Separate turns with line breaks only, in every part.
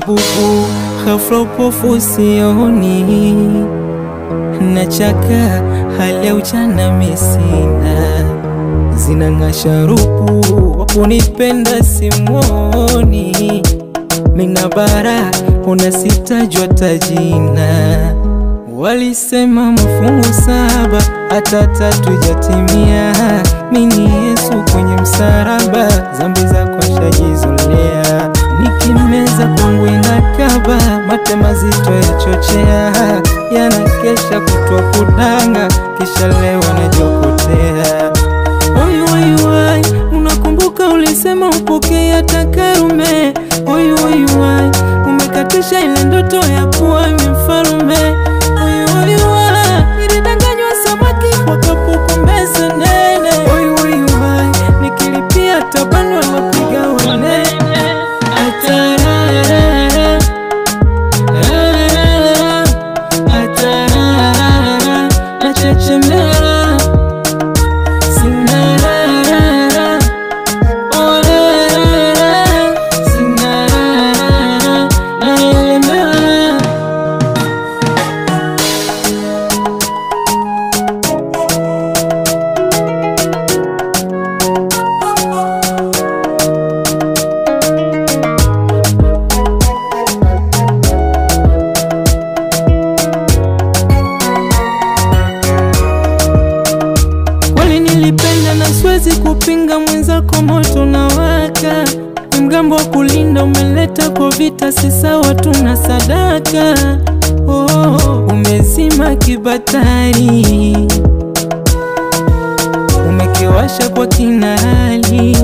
bubu, ghafla upofu sioni, nachaka hali ya ujana misina, zinang'aa sharupu, wakunipenda simwoni, mina bara unasitajwa tajina, walisema mafungu saba hata tatu jatimia, mini Yesu kwenye msaraba, zambi zako shajizolea, nikimeza kwangu inakaba, mate mazito yachochea, yanakesha kutwa kudanga, kisha leo najokotea. Oi, oi, oi, unakumbuka ulisema upokee hata Karume. Oi, oi, oi, umekatisha ile ndoto ya kuwa mfalme. Oi, oi, oi, nilidanganywa samaki kwa kapuku mbeze nene. Oi, oi, oi, nikilipia tabano wapiga wanene. Atarara, arara, atarara, nachechemea Sinarara, orara, sinarara, naelemewa. Kweli nilipenda na siwezi kupinga, mwenzako moto na waka, ni mgambo wa kulinda, umeleta kwa vita, si sawa, tuna sadaka. Oh, umezima kibatari, umekiwasha kwa kinali,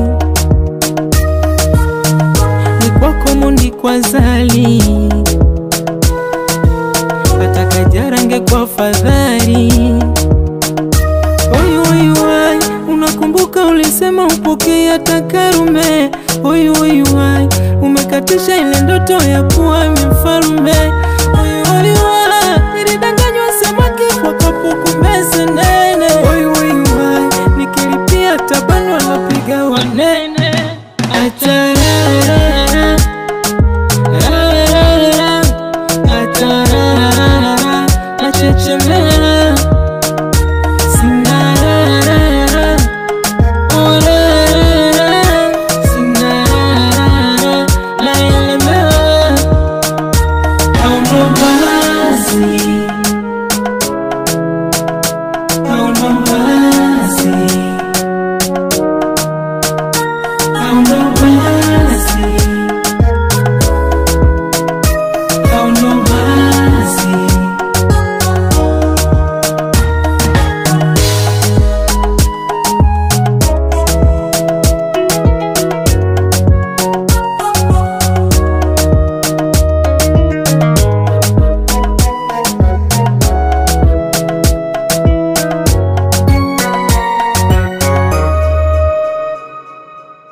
ni kwako mundi kwa zali, hata kajarange kwa fadhali Oi, oi, oi, unakumbuka ulisema upokee hata Karume. Oi, oi, oi, umekatisha ile ndoto ya kuwa mfalme. Oi, oi, oi, nilidanganywa samaki kwa kapuku mbeze nene. Oi, oi, oi, nikilipia tabano wanapiga wanene.